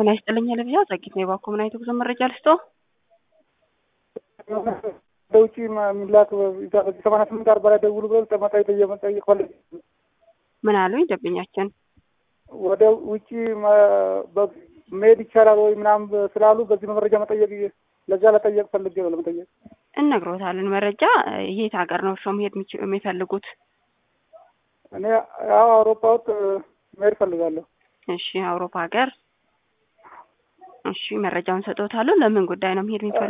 ጤና ይስጥልኝ ለብዣ ጸጊት ነው የባኮ ምን አይነት ጉዞ መረጃ ልስጦ በውጭ የሚላክ ሰማንያ ስምንት አርባ ላይ ደውሉ ብለው ጠመጣ ጠየቅ ፈለግ ምን አሉኝ ደንበኛችን ወደ ውጭ መሄድ ይቻላል ወይ ምናምን ስላሉ በዚህ መረጃ መጠየቅ ለዛ ለጠየቅ ፈልጌ ነው ለመጠየቅ እነግሮታለን መረጃ የት ሀገር ነው እርስዎ መሄድ የሚፈልጉት እኔ ያው አውሮፓ ውስጥ መሄድ ፈልጋለሁ እሺ አውሮፓ ሀገር እሺ መረጃውን ሰጥዎታለሁ ለምን ጉዳይ ነው መሄድ የሚፈልጉት